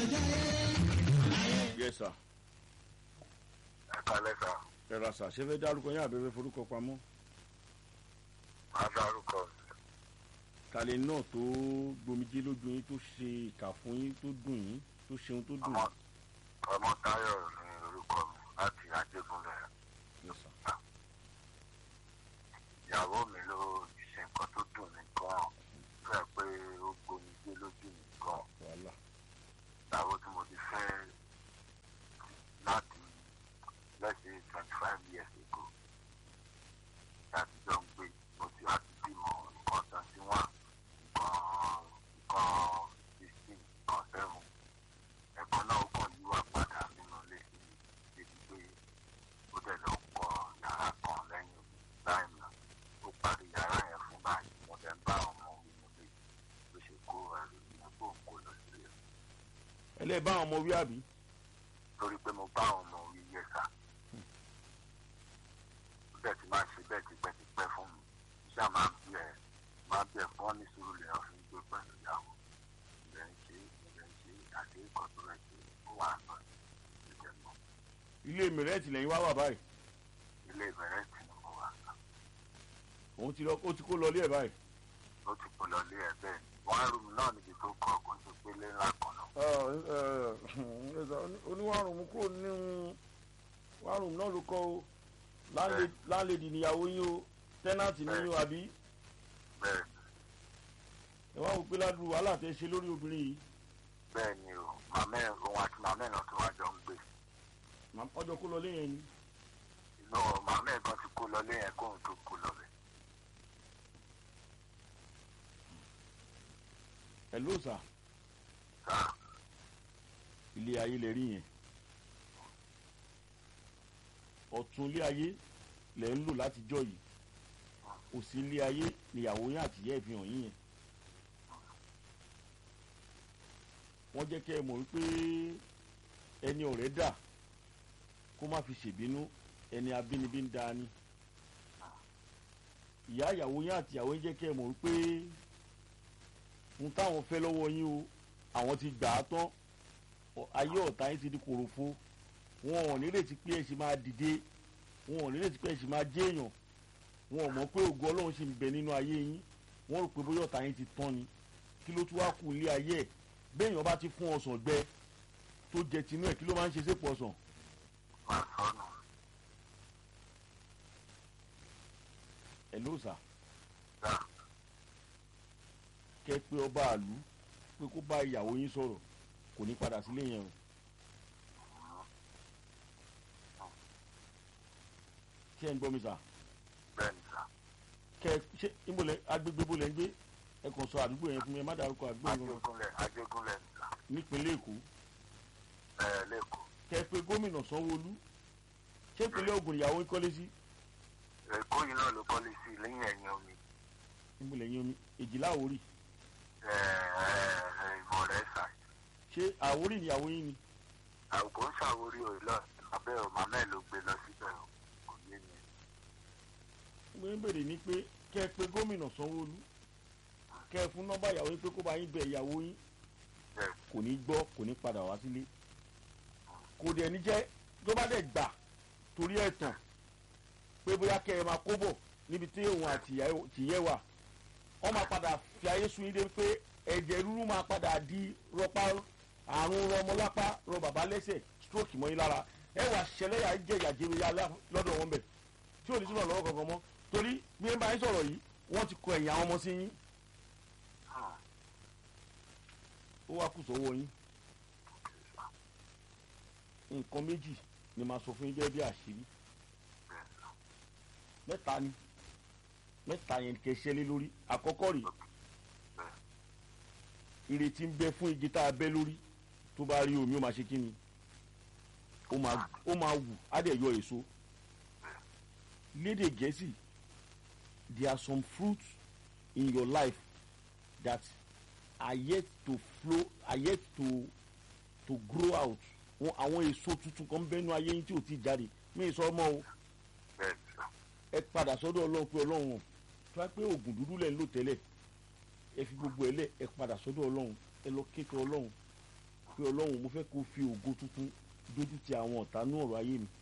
yes sir ẹ kalẹ́ sá ẹ ra sà ṣé fẹ́ dárúkọ yín àbẹ̀fẹ́ forúkọ pamọ́ máa dárúkọ kàlẹ́ náà tó gbomijé lójú yín tó ṣe ìkà fún yín tó dùn yín tó ṣeun tó dùn ọmọ yín. ọmọ táyọ̀ ní orúkọ mi láti ajégúnlẹ̀ Yes, sir. ìyàwó mi ló ṣe nǹkan tó dùn mí gan fẹ́ pé ó gbomi gbé lójú mi gan wàhálà ìyàwó tí mo ti fẹ́ láti lẹ́sìn twenty five years ago láti jọ ń gbé mo ti láti bímọ nǹkan twenty one nǹkan nǹkan sixteen nǹkan seven ẹ̀kọ́ náà ó kàn yíwà padà nínú ilé sí mi débi pé ó dẹ̀ lọ kọ́ yàrá kan lẹ́yìn láì mọ̀ ó parí yàrá yẹn fún báyìí mo dẹ̀ ń bá ọmọ mi nílé bó ṣe kó ẹrù ìyẹn kó ń kó lọ sílé ẹlẹ́ẹ̀ bá àwọn ọmọ wí àbí torí pé mo bá àwọn ọmọ orí yẹ sá ó dẹ̀ ti máa ṣe bẹ́ẹ̀ tipẹ́tipẹ́ fún mi iṣẹ́ máa ń bí ẹ̀ máa bí ẹ̀ fún ọ́ ní sùúrù lè ọ́ fi ń gbé pẹ̀lú ìyàwó ìrẹ̀ ń ṣe ìrẹ̀ ń ṣe àti ìkọ̀ tó rẹ̀ ṣe ó wà náà ìjẹ́ mọ́ ilé mìrẹ́ẹ̀tì lẹ́yìn wá wà báyìí ilé ìbẹ̀rẹ̀ tì ní mo wà sá òun ti lọ ó ti kó lọ ilé ẹ̀ báyìí. ó ti kó lọ lé ẹ̀ bẹ́ẹ̀ wọ́n á rú mi náà níbi tó kọ́ kó ń ṣe pé lé ńlá kan náà oníwàrùn mú kúrò nínú wàrùn náà ló kọ́ o láńlẹ́dì níyàwó yín o tẹ́nàtì ní yín o àbí bẹ́ẹ̀ ẹ wá wò pé ládùúgbò wàhálà tẹ ṣe lórí obìnrin yìí bẹ́ẹ̀ ni o màmá ẹ̀ òun àti màmá ẹ̀ náà tó wá jọ ń gbé Màá- ọjọ́ kó lọ léyìn ni inú màmá ẹ̀ gan ti kó lọ lé yẹn kóun tó kó lọ bẹ̀. ẹ ló sà sáà ilé ayé lè rí yẹn ọ̀tún ilé ayé lẹ̀ ń lò látijọ́ yìí òsì ilé ayé níyàwó yín àtìyẹ́ ìfihàn yín yẹn wọ́n jẹ́ kẹ́ ẹ mọ̀ wípé ẹni ọ̀rẹ́ dà kó má fi ṣèbínú ẹni abínibí ń da ni ìyá ìyàwó yín àtìyàwó yín jẹ́ kẹ́ ẹ mọ̀ wípé ń táwọn fẹ́ lọ́wọ́ yín o àwọn ti gbà á tán ọ- ayé ọ̀tá yín ti di kòròfo wọn ò nírètí pé ẹ ṣì máa dìde wọn ò nírètí pé ẹ ṣì máa jẹ́ èèyàn wọn ò mọ̀ pé ògo ọlọ́run ṣì ń bẹ nínú ayé yín wọ́n rò pé bóyá ọ̀tá yín ti tán ni kí ló tún wá kù ilé ayé ẹ̀ béèyàn bá ti fún ọsàn gbẹ tó jẹ tinú ẹ̀ kí ló máa ń ṣe sépò ọsàn máa sọnù ẹ̀ ló sà sáà kẹ́ pé ọba àlú pé kó bá ìyàwó yín sọ̀rọ̀ kò ní padà sílé yẹn o kí ẹ ń gbọ́ mi sà bẹ́ẹ̀ ni sáà kẹ ṣe ìmọ̀lẹ̀ agbègbè bó lẹ́ ń gbé ẹ kàn sọ àdúgbò yẹn fún mi ẹ má dárúkọ àdúgbò yẹn kankan ajégúnlẹ̀ ajégúnlẹ̀ ni sáà nípínlẹ̀ èkó ẹ̀ lẹ́kọ̀ọ́ kẹ pé gómìnà sanwóolu ṣé ìpínlẹ̀ ògùn ìyàwó ń kọ́lé sí èkó yìí náà ló kọ́lé sí lẹ́yìn ẹ̀yìn omi ìmọ̀lẹ̀ yẹn omi èjìlá àwórì ẹ̀ ẹ̀ ìmọ̀ rẹ̀ sà ṣé àwórì ìyàwó yín ni àwòkọ́ ń ṣàwórí òye lọ abẹ́ ò màmá ẹ̀ ló gbé lọ síbẹ̀ o kò yé mi mo ń bèrè ní pé kẹ pé gómìnà sanwóolu kẹ fún nọ́mbà ìyàwó yín pé kó bá yín bẹ ìyàwó yín bẹ́ẹ̀ kò ní gbọ́ kò ní padà wá sílé kò dẹ̀ ní jẹ́ tó bá dẹ̀ gbà torí ẹ̀tàn pé bóyá kẹ́ ẹ máa kó bọ̀ níbi tí òun àti tìyẹ́ wà wọ́n máa padà fi ayé sun yín dé pé ẹ̀jẹ̀ rúrú máa padà di rọpá àrùn rọmọlápá rọ bàbá lẹ́sẹ̀ stroke mọ́ yín lára ẹ wà ṣẹlẹ́yà jẹ́ ìyàjẹ́ ya lọ́dọ̀ wọn bẹ̀ tí ò ní sínú ọ̀lọ́wọ́ kankan mọ́ torí bí ẹ bá yín sọ̀rọ̀ yìí wọ́n ti kọ ẹ̀yìn àwọn ọmọ sí yín ó wá kù sọ́wọ́ yín nǹkan méjì ni màá sọ fún yín gẹ́gẹ́ bí àṣírí mẹ́ta ni mẹ́ta yẹn kẹ́ ṣẹ́lé lórí àkọ́kọ́ rèé ìrètí ń bẹ fún igi tá a bẹ́ lórí tó bá rí omi ó máa ṣe kí ni ó máa ó máa wù á dẹ̀ yọ èso lédè gẹ̀ẹ́sì there are some fruits in your life that are yet to flow are yet to to grow out wọn àwọn èso tuntun kan bẹ́nu ayé yín tí ò ti jáde mí sọ ọmọ o bẹ́ẹ̀ ni sáà ẹ padà sọ́dọ̀ ọlọ́run pé ọlọ́run ọ̀ tó wá pé oògùn dúdú lẹ̀ ń lò tẹ́lẹ̀ ẹ fi gbogbo ẹ lẹ̀ ẹ padà sọ́dọ̀ ọlọ́run ẹ lọ kékeré ọlọ́run pé ọlọ́run mo fẹ́ kó fi ògo tuntun dójú ti àwọn ọ̀tá ní ọ̀rọ̀ ayé mi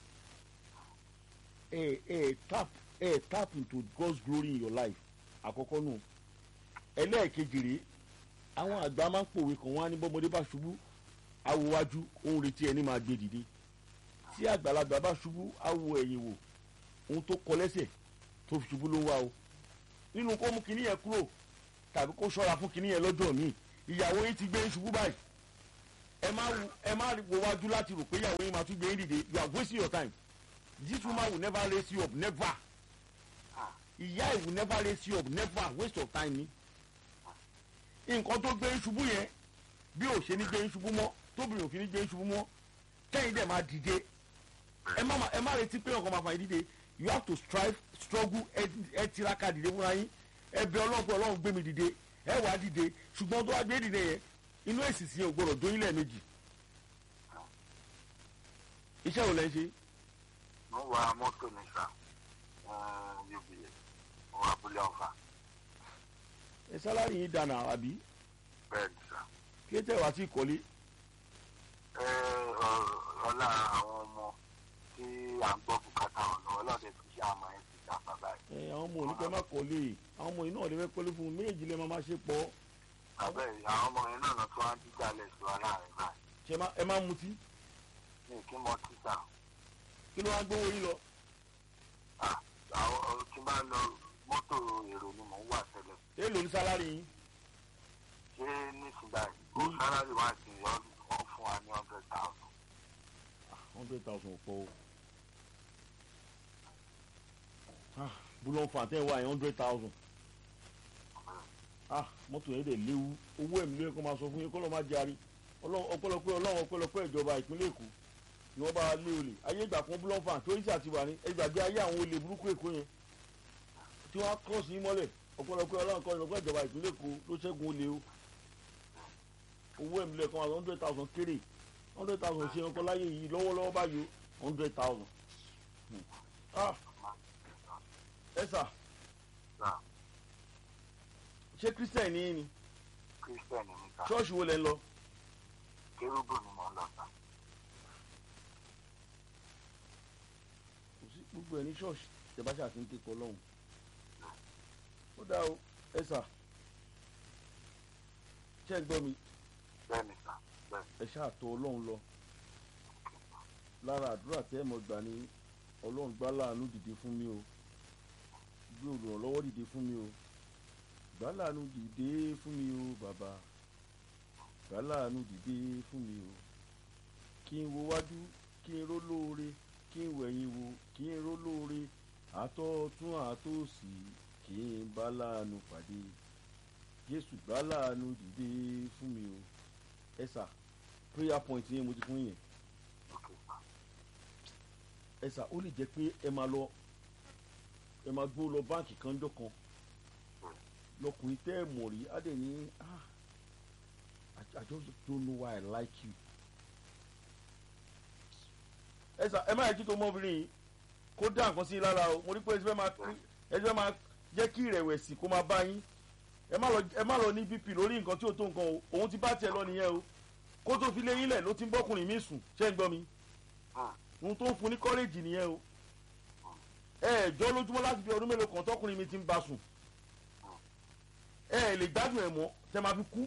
ẹ ẹ tap ẹ tap into God's glory in your life àkọ́kọ́ nù ẹlẹ́ẹ̀kejì rèé àwọn àgbà máa ń pòwe kan wọ́n á ní bọ́mọdé bá ṣubú awòwájú òun retí ẹni máa gbé dìde tí àgbàlagbà bá ṣubú awo ẹ̀yìn wò ohun tó kọ lẹ́sẹ̀ tó fi ṣubú ló ń wá o nínú kó mú kinní yẹn kúrò tàbí kó ṣọ́ra fún kinní yẹn lọ́jọ́ míì ìyàwó yín ti gbé yín ṣubú báyìí ẹ má wo ẹ má wo wájú láti rò pé ìyàwó yín máa tún gbé yín dìde you are wasting your time this woman will never raise you up never ìyá ẹ̀ will never raise you up never waste of time ni nǹkan tó gbé yín ṣubú yẹn bí ò ṣe ní gbé yín ṣubú mọ́ tóbi ò fi ní gbé yín ṣubú mọ́ kẹ́yìn dẹ̀ máa dìde ẹ má ẹ má retí pé ọkàn máa fà yín dìde you have to strive struggle ẹ tiraka dìde fúnra yín ẹ bẹ ọlọ́run pé ọlọ́run gbé mi dìde ẹ wà á dìde ṣùgbọ́n tó wá gbé dìde yẹn inú èsì sí yẹn ò gbọdọ̀ dóyún lẹ́ẹ̀mejì iṣẹ́ wo lẹ́ ń ṣe. mo wa mọ́tò ní sà uba mo wà abúlé ọ̀fà ẹ sálárì yín dànù àbí bẹ́ẹ̀ ni sà. kí ẹ tẹ̀ wá sí ìkọ́lé ẹ ọ- ọlá àwọn ọmọ tí à ń gbọ́ bùkátà wọn lọ́wọ́ lọ́dẹ fi ṣe àmọ́ ẹ̀ ti dà bàbá ẹ̀. ẹ àwọn ọmọ oníkẹ́ má kọ́lé àwọn ọmọ yìí náà lè fẹ́ kọ́lé fún un méjì lè má má ṣe pọ̀ bàbá ẹ̀ àwọn ọmọ yẹn náà tó wá ń díjà lẹ̀ sí wa láàrin báyìí ṣe má ẹ má mutí ní kí mọ títà kí ló wá gbówó yín lọ. àwọn ọ- tí bá lọ mọ́tò èrò ni mò ń wà tẹ́lẹ̀ èèlò ní sálárì yín ṣé nísìnyí kò sálárì wá sí i wọ́n fún wa ní hundred thousand. hundred thousand pọ̀ o ah búlọ̀ fún àtẹ̀wá yẹn hundred thousand ah mọ́tò yẹn dẹ̀ léwu owó ẹ̀mí lóye kó máa sọ fún yín kó lọ́ọ́ má jarí Ọlọ́run- ọpẹ́lọpẹ́ ọlọ́run ọpẹ́lọpẹ́ ìjọba ìpínlẹ̀ èkó ni wọ́n bá wa lé olè ayé ìgbà kan búlọ̀ fún àti oríṣi àti wà ní ẹgbàgbé ayé àwọn olè burúkú èkó yẹn tí wọ́n á kọ́ sí mọ́lẹ̀ ọpẹ́lọpẹ́ ọlọ́run kọ́ ìrọ̀pẹ́ ìjọba ìpínlẹ̀ èkó ló ṣẹ́gun olè o owó ẹ̀mí lóye kó máa sọ hundred thousand kéré hundred thousand ṣe ọkọ láyé yìí lọ́wọ́lọ́wọ́ báyìí o hundred thousand ah ẹ sà Sà, ṣé christian ní yín ni Christian ni sà ṣọ́ọ̀ṣì wo lẹ́ ń lọ kérúbù ni mò ń lọ sà. kò sí gbogbo ẹ̀ ní ṣọ́ọ̀ṣì tẹ̀bá ṣáà ti ń kékọ̀ ọlọ́run ó dá o ẹ sà ṣé ẹ gbọ́ mi bẹ́ẹ̀ ni sà bẹ́ẹ̀ ẹ ṣáà tọ̀ ọlọ́run lọ lára àdúrà tẹ́ ẹ mọ̀ gbà ní ọlọ́run gbá láàánú dìde fún mi o gbé olùrànlọ́wọ́ dìde fún mi o gbá láàánú dìde fún mi o bàbá gbá láàánú dìde fún mi o kí n wo wájú kí n ró lóore kí n wẹ̀yìn wo kí n ró lóore àtọ̀tún àtòsì kí n bá láàánú pàdé jésù gbá láàánú dìde fún mi o ẹ sà prayer point yẹn mo ti fún yẹn ok sà ẹ sà ó lè jẹ́ pé ẹ máa lọ ẹ máa gbó lọ báǹkì kan jọ kan lọkùnrin tẹ́ ẹ mọ̀ rí á dẹ̀ ní ah I, I just don't know why I like you. ẹ sà ẹ má yẹ kí tó mọ́bìnrin yìí kó dá nǹkan sí i lára o mo rí pé ẹ ti fẹ́ máa ẹ ti fẹ́ máa jẹ́ kí ìrẹ̀wẹ̀sì kó máa bá yín ẹ má lọ ẹ má lọ ní bp lórí nǹkan tí ò tó nǹkan o òun ti bá tiẹ̀ lọ nìyẹn o kó tó fi lé yín lẹ̀ ló ti ń bọ́kùnrin mi sùn ṣé ń gbọ́ mi ohun tó ń fún ní kọ́rẹ́jì nìyẹn o ẹ ẹ jọ lójúmọ́ láti fi ọdún mélòó kan tọkùnrin mi ti ń bá sùn ẹ ẹ lè gbádùn ẹ mọ́ tẹ máa fi kú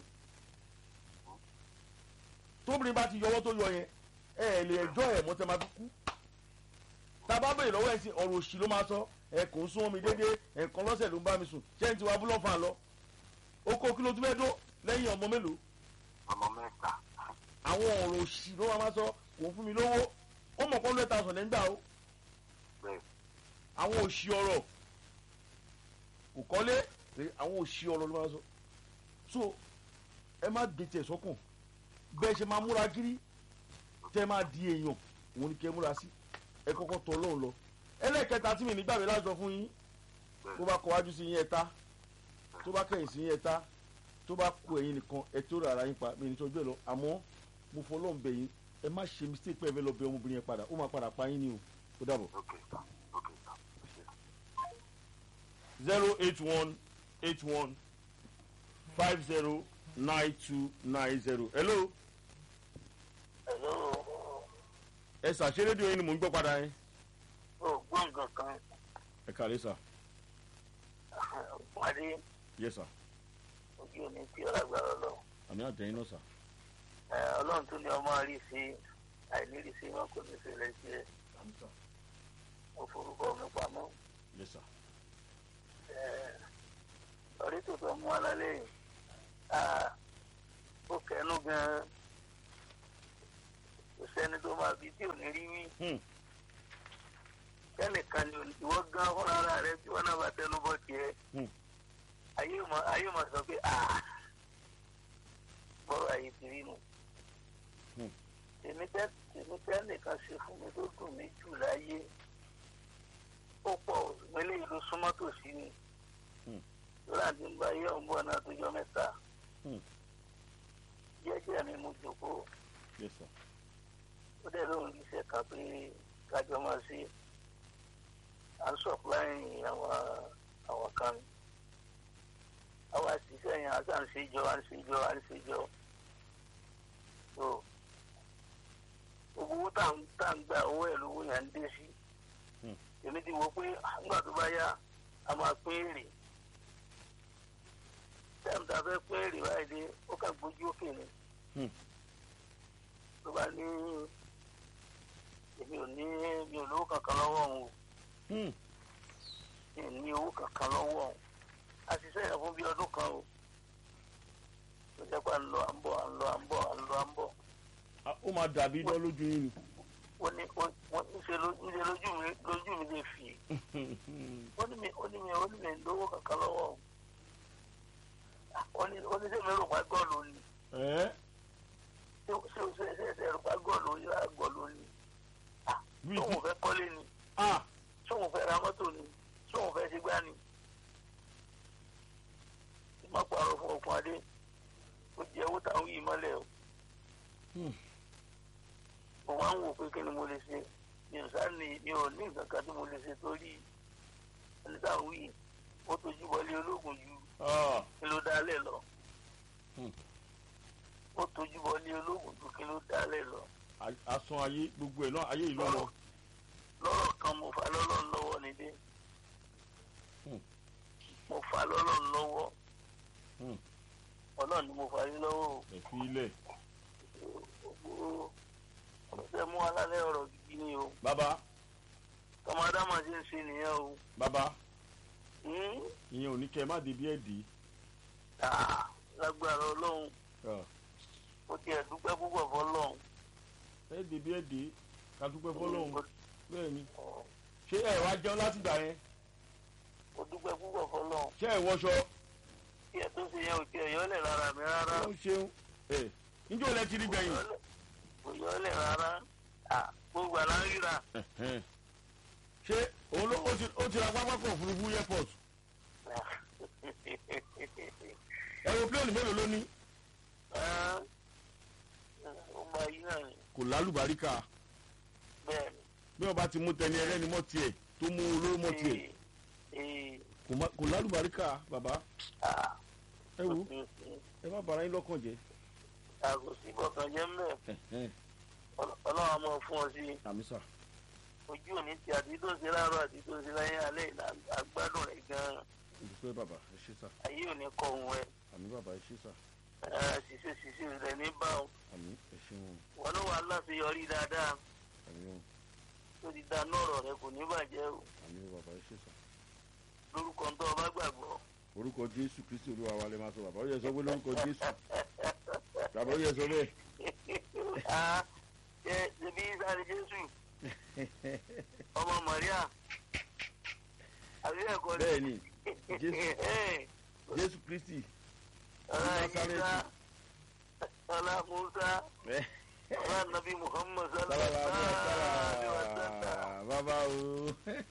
tóbìnrin bá ti yọwọ́ tó yọ yẹn ẹ ẹ lè ẹjọ́ ẹ mọ́ tẹ máa fi kú tá a bá bèèrè lọ́wọ́ ẹ̀ sí ọ̀rọ̀ òṣì ló máa sọ ẹ kò ń sún omi déédéé ẹ̀ẹ̀kan lọ́sẹ̀ ló ń bá mi sùn ṣé n ti wá búlọ́fà lọ ó kó kí ló tún fẹ́ dó lẹ́yìn ọmọ mélòó ọmọ mẹ́ta àwọn ọ̀rọ̀ òṣì ló máa sọ kò ń fún mi lówó ó mọ̀ kọ́ lẹ́ta sọ̀ lẹ́ńgbà o bẹ́ẹ̀ àwọn òṣì ọ̀rọ̀ kò kọ́lé pé àwọn òṣì ọ̀rọ̀ ló máa sọ so ẹ má gbé tiẹ̀ sọ́kàn bẹ́ẹ̀ ṣe máa múra gírí tẹ́ máa di èèyàn òun ni kẹ́ múra sí ẹ kọ́kọ́ tọ́ ọlọ́run lọ ẹlẹ́ẹ̀kẹta tí mi nígbàgbé lájọ fún yín tó bá kọ wájú sí yín ẹ̀ta tó bá kẹ̀yìn sí yín ẹ̀ta tó bá kú ẹ̀yìn nìkan ẹ̀ tó rà ara yín pa mi ní tọ́jú ẹ̀ lọ àmọ́ mo fọ ọlọ́run bẹ̀ yín ẹ má ṣe mistake pé ẹ fẹ́ lọ bẹ ọmọbìnrin yẹn padà ó máa padà pa yín ni o ó dàbọ̀. ok sà ok sà ṣe zero eight one eight one five zero nine two nine zero hello Hello. ẹ sà ṣé rédíò yín ni mò ń gbọ́ padà yẹn. ó gbọ́ nǹkan kan ẹ kàlẹ́ sà pàdé yẹ sà ojú omi tí ọlágbára lọ àmì àtẹ̀yìn náà sà ọlọ́run tún ní ọmọ rí sí àìnírí sí wọn kò ní ṣẹlẹ̀ sí ẹ àmì sà mo forúkọ mi pamọ́ yẹ sà ọ̀rẹ́ tó tọ́ mú alálẹ́ yìí Ah, ó kẹnu gan-an kò sẹ́ni tó máa bí tí ò ní rí wí Hmm. kẹ́nìkan ni ò- ìwọ gan fúnra ara rẹ tí wọ́n náà bá tẹnu bọ́ tiẹ̀ Hmm. ayé mọ̀ ayé mọ̀ sọ pé ah bọ́rọ̀ ayé ti rí nu Hmm. tèmi tẹ́ tèmi tẹ́ nìkan ṣe fún mi tó dùn mí jù láyé ó pọ̀ mẹ́lẹ́ ìlú súnmọ́ tòsí ni Hmm. lórí àti ń bá yẹ ọ̀nbọ̀n náà tó jọ mẹ́ta Hmm. jẹ́jẹ́ mi mú jòkó yẹ sà ó dẹ̀ lóun iṣẹ́ kan pé kájọ máa ṣe à ń sọ̀pláì àwọn àwọn kan àwọn àṣìṣe yẹn àti à ń ṣe jọ à ń ṣe jọ à ń ṣe jọ so gbogbo owó tá à ń tá à ń gba owó ẹ̀ lówó yẹn ń dé sí Hmm. èmi ti wò pé nígbà tó bá yá a máa pín èrè tẹ́ẹ̀mù tá a fẹ́ pín èrè báyìí dé ó kà gbójú òkè ni Hmm. tó bá ní èmi ò ní mi ò lówó kankan lọ́wọ́ òun o Hmm. mi ò ní owó kankan lọ́wọ́ òun a ti sẹ́yìn fún bí ọdún kan o tó jẹ́ pé à ń lọ à ń bọ̀ à ń lọ à ń bọ̀ à ń lọ à ń bọ̀ Ah, ó máa dàbí iná lójú yín ni. wọ́n ní wọ́n wọ́n ń ṣe ló- ń ṣe lójú mi lójú mi lè fi ó ní mi ó ní mi ó ní mi lówó kankan lọ́wọ́ òun Ah, ó ní ó ní sẹ́mi rò pa gọ́ọ̀lù ni ẹ ṣé ṣé ṣé ṣé ṣé rò pa gọ́ọ̀lù yóò gọ́ọ̀lù ni bí tóun fẹ́ kọ́lé ni ah sóun fẹ́ ra mọ́tò ni sóun fẹ́ ṣe gbá ni. má parọ́ fún ọkùn adé ó jẹ́ owó táwọn yìí mọ́lẹ̀ o. Hmm. mo wá ń wò pé kí ni mo lè ṣe mi ò sá ní mi ò ní nǹkan kan tí mo lè ṣe torí ẹni táwọn yìí ó tójú bọlé ológun ju ah kí ló dálẹ̀ lọ. Hmm. ó tójú bọlé ológun ju kí ló dálẹ̀ lọ. a- asán ayé gbogbo ẹ̀ náà ayé yìí lọ́wọ́. lọ́rọ̀ kan mo fa lọ́lọ́run lọ́wọ́ nídé Hmm. mo fa lọ́lọ́run lọ́wọ́ Hmm. ọlọ́run ni mo fa yín lọ́wọ́ o. ẹ fi ilẹ̀ gbogbo ọ̀rọ̀ tẹ́ mú alálẹ́ ọ̀rọ̀ gidi ni o bàbá tọmọ adámọ̀ ṣe ń ṣe nìyẹn o. bàbá Hmm? ìyẹn ò ní kẹ́ ẹ má débi ẹ̀ dì í. Ah, lágbára ọlọ́run Ah, ó tiẹ̀ dúpẹ́ púpọ̀ fọlọ́run. ẹ débi ẹ̀ dì í ká dúpẹ́ fọlọ́run bẹ́ẹ̀ ni ṣé ẹ wá jẹun láti gbà yẹn ó dúpẹ́ púpọ̀ fọlọ́run ṣé ẹ wọṣọ tí ẹ tó ṣe yẹn ò tiẹ̀ yọ́lẹ̀ rárá mi rárá ó ṣeun ẹ níjọ́ lẹ ti rí gbẹ̀yìn. kò yọ́lẹ̀ rárá Ah, gbogbo àlá ń ríra Ẹ̀hẹ́n. ṣé òun ló ó ti ó ti ra pápákọ̀ òfurufú airport aeroplane mélòó ló ní Ah, ó máa yí náà ni kò lálùbáríkà bẹ́ẹ̀ ni. bí wọn bá ti mú tẹni ẹlẹ́ni mọ́ tiẹ̀ tó mú olóró mọ́ tiẹ̀ Ee, ee, kò má- kò lálùbáríkà bàbá ah, ẹ wo mm, mm. ẹ má bara yín lọ́kàn jẹ́ àgò sí bọ̀kan jẹ́ mbẹ́ Ẹ̀hẹ́n. ọlọ́run á mọ̀ fún ọ sí àmì sà ojú òní ti àti tó ń ṣe láàárọ̀ àti tó ń ṣe láyé alẹ́ ìlà agbádùn rẹ̀ gan-an olùfẹ́ bàbá ẹ ṣé sà ayé òní kọ òun ẹ̀ àmì bàbá ẹ ṣé sà ṣiṣẹ́ ṣiṣẹ́ rẹ̀ ní bá ọ àmì ẹ ṣeun wọn ló wà láti yọrí dáadáa àmì o tó ti dáná ọ̀rọ̀ rẹ kò ní bàjẹ́ o àmì o bàbá ẹ ṣé sà. lórúkọ tó o bá gbàgbọ́ orúkọ jésù kristi olúwa wa lè máa sọ bàbá ó yẹ sọ pé lórúkọ jésù bàbá ó yẹ sọ bẹ́ẹ̀. Ah, ṣe ṣe bí sáré jésù ọmọ mọ̀ríà àbí ẹ̀kọ́ ni. bẹ́ẹ̀ ni jésù jésù kristi ọlá Násárẹ́tì. yíṣá ọlá musa ọlá nàbí muhammad sábà sallallahu bàbá alaihi wa sallam. bàbá o.